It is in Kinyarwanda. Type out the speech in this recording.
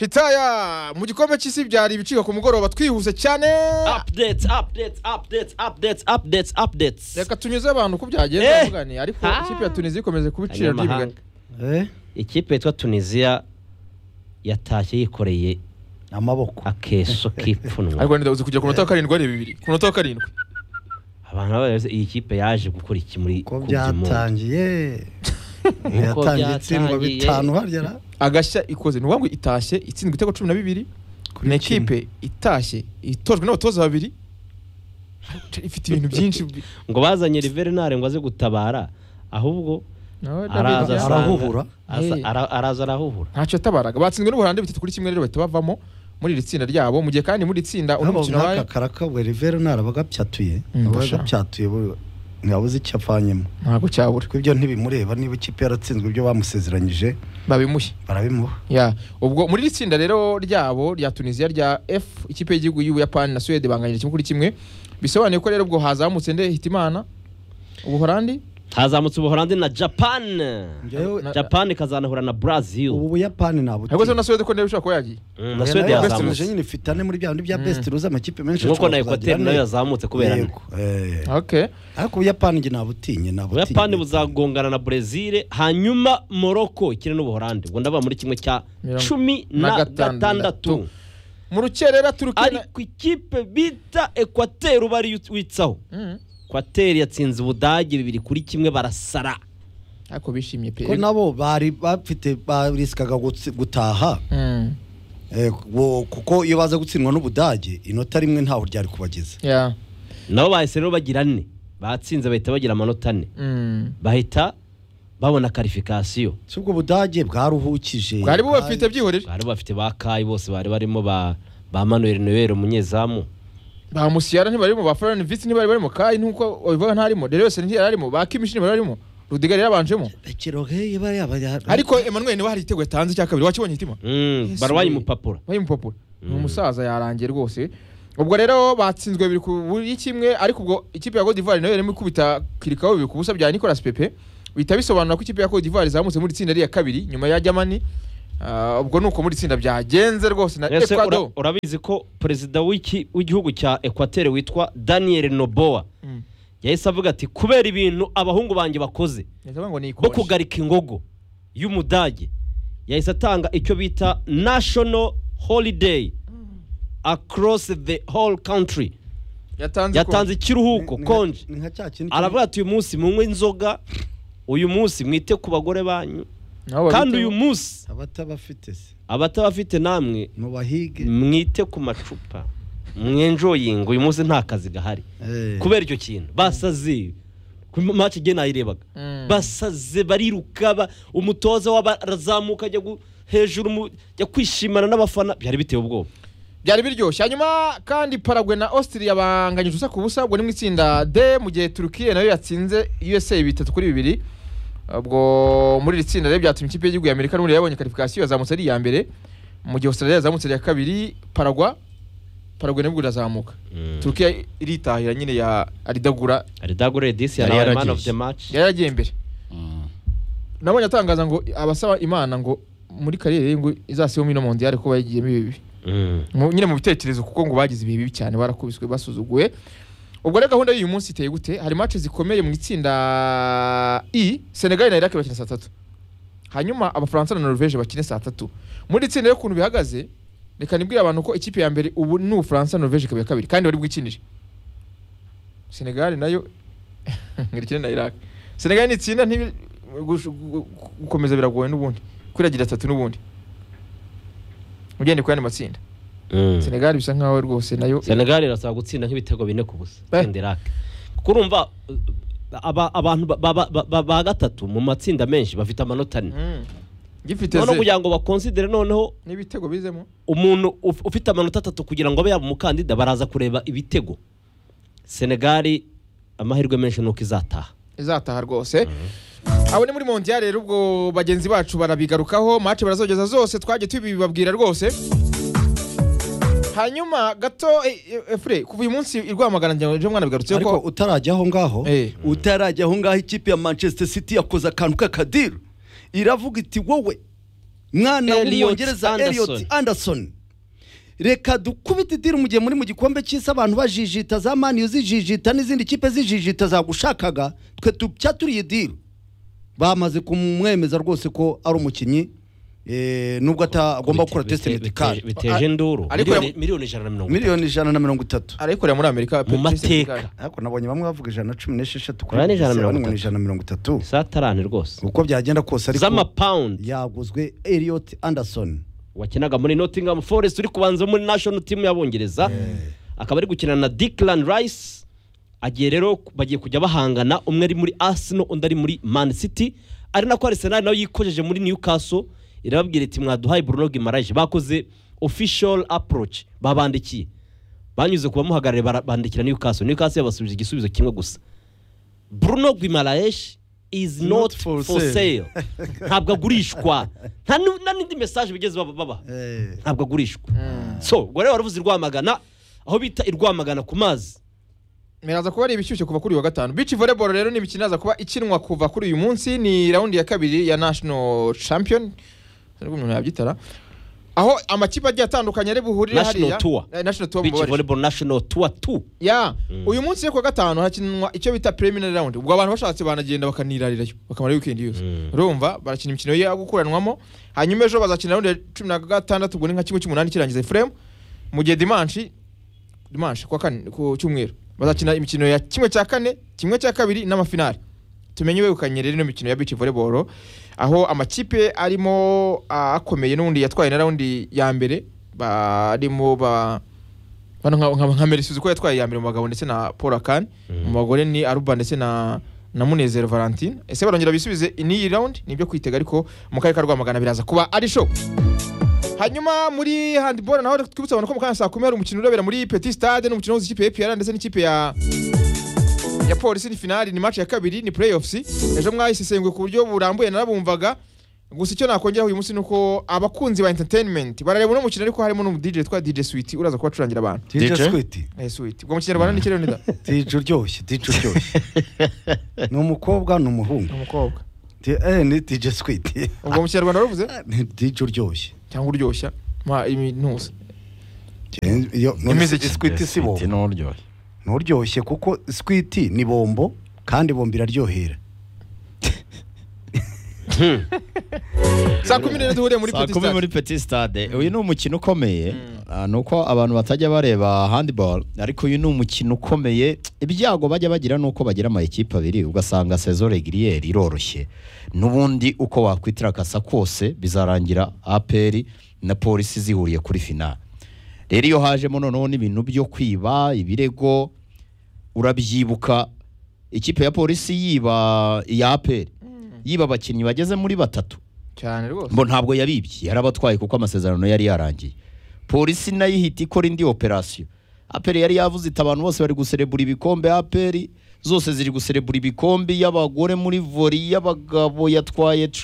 hitaya mu gikombe cy'isi byari ibiciro ku mugoroba twihuse cyane apudetsi apudetsi apudetsi apudetsi apudetsi apudetsi reka tunyuze abantu uko byagenda Eh! tuvugane ariko Ah! ikipe ya tunisiya ikomeje kuba iciro ry'imigani abanyamahanga Eh, ikipe yitwa tunisiya yatashye yikoreye amaboko akeso k'ipfunwe ariko wenda uzi kugera ku munota wa karindwi areba bibiri ku munota wa karindwi abantu babaze iyi kipe yaje gukora iki muri ko byatanga byatangiye yatangiye itsindwa byatangiye. bitanu harya na- agashya ikoze ni ngombwa itashye itsindwa ibitego cumi na bibiri kuri ni kimwe. ikipe itashye itojwe n'abatoza babiri ifite ibintu byinshi bi- ngo bazanye riverinare ngo aze gutabara ahubwo No, araza David, asanga- Arahuhura. asa- ara- araza arahuhura ntacyo yatabaraga batsinzwe n'ubuholandi bitatu kuri kimwe rero bahita bavamo muri iri tsinda ryabo mu gihe kandi muri iri tsinda uno nabo mukino wabaye nk'aka karakabwe rivero nara bagabyatuye Mm, basha. bagabyatuye ntiyabuze icyo avanyemo ntabwo cyabura kuko ibyo ntibimureba niba ikipe yaratsinzwe ibyo bamusezeranyije babimushye barabimuha ya ubwo muri iri tsinda rero ryabo rya tunisiya rya f ikipe y'igihugu y'ubuyapani na suwede banganyije kimwe kuri kimwe bisobanuye ko rero ubwo hazamutse nde hitimana ubuholandi hazamutse ubuholandi na japani Njyewe- Na- japani ikazanahura na ubu brazil buyapani nta ariko se buti na suwede ko nayo ishobora kuba yagiye Mm, na suwede yazamutse yazamutse nyine ifite ane muri bya bindi bya best ruza amakipe menshi nk'uko ashobora na kuzagira ekwateri nayo ane. yazamutse kubera ane. Yego, eh. okay ariko ubuyapani njye nabutinye nabutinye ubuyapani buzagongana na brezil hanyuma morocco ikine n'ubuholandi ubwo ndabona muri kimwe cya Mirongo- cumi na na gatandatu. gatandatu mu rukerera turukiye na- ariko ikipe bita ekwateri uba ariyo witsaho Mm. ekwateri yatsinze ubudage bibiri kuri kimwe barasara ariko bishimye pe ko nabo bari bafite barisikaga gutsi- gutaha Mm. eh, wo- kuko iyo baza gutsindwa n'ubudage inota rimwe ntaho ryari kubageza ya nabo bahise rero bagira ane batsinze bahita bagira amanota ane Mm. bahita babona karifikasiyo si ubwo budage bwaruhukije bwari bubafite byihorere bari bafite ba kayi bose bari barimo ba ba manuel noel umunyezamu ba musiyara ntibarimo ba farani visi ntibari barimo kayi nkuko babivuga ntarimo rero yose ntiyararimo ba kimishi ntibarimo rudiga yari yabanjemo Kirohe yaba yaba ariko emmanuel niwe hari igitego yatanze cya kabiri wakibonye hitima Mm, Yes, barwaye we. umupapuro bari mu papuro ni Mm. umusaza yarangiye rwose ubwo rero batsinzwe bibiri ku buri kimwe ariko ubwo ikipe ya Cote d'Ivoire nayo yarimo ikubita kirikaho bibiri ku busa bya Nicolas Pepe bihita bisobanura ko ikipe ya Cote d'Ivoire zamutse muri itsinda rya kabiri nyuma ya Germany Ah, ubwo nuko muri itsinda byagenze rwose na Ese ura- Ecuador urabizi ko perezida w'iki- w'igihugu cya ekwateri witwa daniel noboa Mm. yahise avuga ati kubera ibintu abahungu banjye bakoze Ndavuga ngo ni bo ikoshi. kugarika ingogo y'umudage yahise atanga icyo bita national holiday across the whole country yatanze yatanze ikiruhuko konje ni nka cya kintu aravuga ati uyu munsi munywe inzoga uyu munsi mwite ku bagore banyu Nabo kandi babiteho. uyu munsi abatabafite se abatabafite namwe mubahige mwite ku macupa mwenjoyinga uyu munsi nta kazi gahari Eh. kubera icyo kintu basaze ku maci igihe nayirebaga Mm. basaze bariruka ba- umutoza w'abarazamuka ajya gu- hejuru mu- ajya kwishimana n'abafana byari biteye ubwoba byari biryoshye hanyuma kandi paragwe na austria banganyije ubusa ku busa ubwo ni mu itsinda d mu gihe turukiye nayo yatsinze usa bitatu kuri bibiri ubwo muri iri tsinda rero byatumye ikipe y'igihugu y'amerika n'ubundi yabonye karifikasiyo yazamutse ari iya mbere mu gihe australia yazamutse ari iya kabiri paragwa paragwe nibwo irazamuka turukiya iritahira nyine ya aridagura aridagore disi Yari yari man yaragiye. of the match yari yaragiye imbere Mm. nabonye atangaza ngo abasaba imana ngo muri kariyeri ye ngo izasibamo ino mondiyari kuba yagiyemo ibi bibi Mm. mu- nyine mu bitekerezo kuko ngo bagize ibihe bibi cyane barakubiswe basuzuguwe ubwo rero gahunda y'uyu munsi iteye gute hari match zikomeye mu itsinda i senegali na iraki bakina saa tatu hanyuma abafaransa na norvege bakine saa tatu muri itsinda rero ukuntu bihagaze reka nibwire abantu ko ikipe ya mbere ubu ni ubufaransa na norvege ikaba iya kabiri kandi bari bwikinire senegali nayo ngo ikine na iraki senegali ni itsinda ntibi- gush- gu- gu- gukomeza biragoye n'ubundi kwiragira atatu n'ubundi ugende ku yandi matsinda Mm. senegali bisa nkaho rwose nayo senegali irasaba gutsinda nk'ibitego bine ku busa Eh. itsinda irake kuko urumva uh, aba- abantu ba- ba- ba- ba- ba gatatu mu matsinda menshi bafite amanota ane Mm. gifite noneho ze kugira ngo bakonsidere noneho n'ibitego bizemo umuntu uf- ufite amanota atatu kugira ngo abe yaba umukandida baraza kureba ibitego senegali amahirwe menshi nuko izataha izataha rwose abo ni muri mondiyari rero ubwo bagenzi bacu barabigarukaho mace barazogeza zose twajya tubibabwira rwose hanyuma gato eh, eh, efure kuva uyu munsi i rwamagana ngira ngo ejo mwana bigarutse ariko ko utarajya aho ngaho Eh. utarajya aho ngaho ikipe ya manchester city yakoze akantu k'akadiru iravuga iti wowe mwana Elliot w'umwongereza Anderson. Elliot Anderson reka dukubite idiri mu gihe muri mu gikombe cy'isi abantu bajijita za maniyu zijijita n'izindi kipe zijijita zagushakaga twe tujya turiye idiri bamaze kumwemeza rwose ko ari umukinnyi eh, nubwo atagomba gukora Bite- tesite bite- medikari biteje induru Ariko miliyoni- ya- miliyoni ijana na mirongo itatu miliyoni ijana na mirongo itatu arayikorera muri amerika Patrice mu mateka Senegal. ariko nabonye bamwe bavuga ijana na cumi n'esheshatu Aya ni ijana na mirongo abandi ngo ni ijana na mirongo itatu satarane rwose uko byagenda kose ariko z'amapawundi yaguzwe Elliot Anderson wakinaga muri nottingham forest uri kubanza muri national team y'abongereza akaba ari gukina na declan rice agiye rero bagiye kujya bahangana umwe ari muri arsenal undi ari muri man city ari nako arsenal nayo yikojeje muri newcastle irababwira iti mwaduhaye bruno gimaraje bakoze official approach babandikiye banyuze ku bamuhagarariye bara- bandikira newcastle newcastle yabasubije igisubizo kimwe gusa bruno gimaraes is not, Not for, for sale, sale. ntabwo agurishwa nta nu- nta n'indi message bigeze baba- babaha Eh, ntabwo agurishwa so ubwo rero waravuze i rwamagana aho bita i rwamagana ku mazi biraza kuba ari ibishyushye kuva kuri uyu wa gatanu bici volleyball rero ni imikino iraza kuba ikinwa kuva kuri uyu munsi ni raundi ya kabiri ya national champion nubwo umuntu yabyitara aho amakipe agiye atandukanye ari buhurire National Tour. Eh, national tour beach mubabarire. volleyball national tour 2 ya uyu munsi yo ku wa gatanu hakinwa icyo bita preliminary round ubwo abantu bashatse banagenda bakanirarirayo bakamara weekend yose urumva barakina imikino yo gukuranwamo hanyuma ejo bazakina round ya cumi na gatandatu ubwo ni nka kimwe cy'umunani kirangiza frame mu gihe dimanshi dimanshi ku wa kane ku cyumweru bazakina imikino ya kimwe cya kane kimwe cya kabiri n'amafinali tumenye wegukanye rero ino mikino ya beach volleyball aho amakipe arimo ah, akomeye n'ubundi yatwaye na raundi ya mbere barimo ba bano nka nka- nka Merisizi uko yatwaye iya mbere mu bagabo ndetse na Paul Akani mu bagore ni Aruba ndetse na na Munezero Valentine ese barongera bisubize n'iyi round nibyo kwitega ariko mu karere ka Rwamagana biraza kuba ari show hanyuma muri handball naho twibutsa abantu ko mu kanya saa kumi hari umukino urebera muri Petit Stade n'umukino uhuza ikipe ya APR ndetse n'ikipe ya ya polisi ni finali ni match ya kabiri ni playoffs ejo mwayisesenguye ku buryo burambuye narabumvaga gusa icyo nakongeraho uyu munsi ni uko abakunzi ba entertainment barareba uno mukino ariko harimo n'umu DJ witwa DJ Sweet uraza kubacurangira abantu DJ DJ? Sweet Eh, sweet. Ubwo mu kinyarwanda ni kirere nida. DJ uryoshye DJ uryoshye ni umukobwa ni umuhungu Ni umukobwa. Di- eh, ni DJ Sweet Ubwo mu kinyarwanda waravuze ni DJ uryoshye cyangwa uryoshya. Ma iminuza. Eh, iyo- none Imeze se iki? Sweet si bombo n'uryoshye ni uryoshye kuko Sweet ni bombo kandi bombo iraryohera Saa kumi n'ebyiri duhure muri saa Petit kumi Stade. muri petit stade uyu ni umukino ukomeye Ah, ni uko abantu batajya bareba handball ariko uyu ni umukino ukomeye ibyago bajya bagira ni uko bagira amakipe abiri ugasanga sezo regiriyeri iroroshye n'ubundi uko wakwitiragasa kose bizarangira aperi na polisi zihuriye kuri finale rero iyo hajemo noneho n'ibintu byo kwiba ibirego urabyibuka ikipe ya polisi yiba iya aperi yiba abakinnyi bageze muri batatu Cyane rwose. mbo ntabwo yabibye yarabatwaye kuko amasezerano yari yarangiye polisi nayo ihita ikora indi operasiyo aperi yari yavuze iti abantu bose bari guserebura ibikombe aperi zose ziri guserebura ibikombe iy'abagore muri vori iy'abagabo yatwaye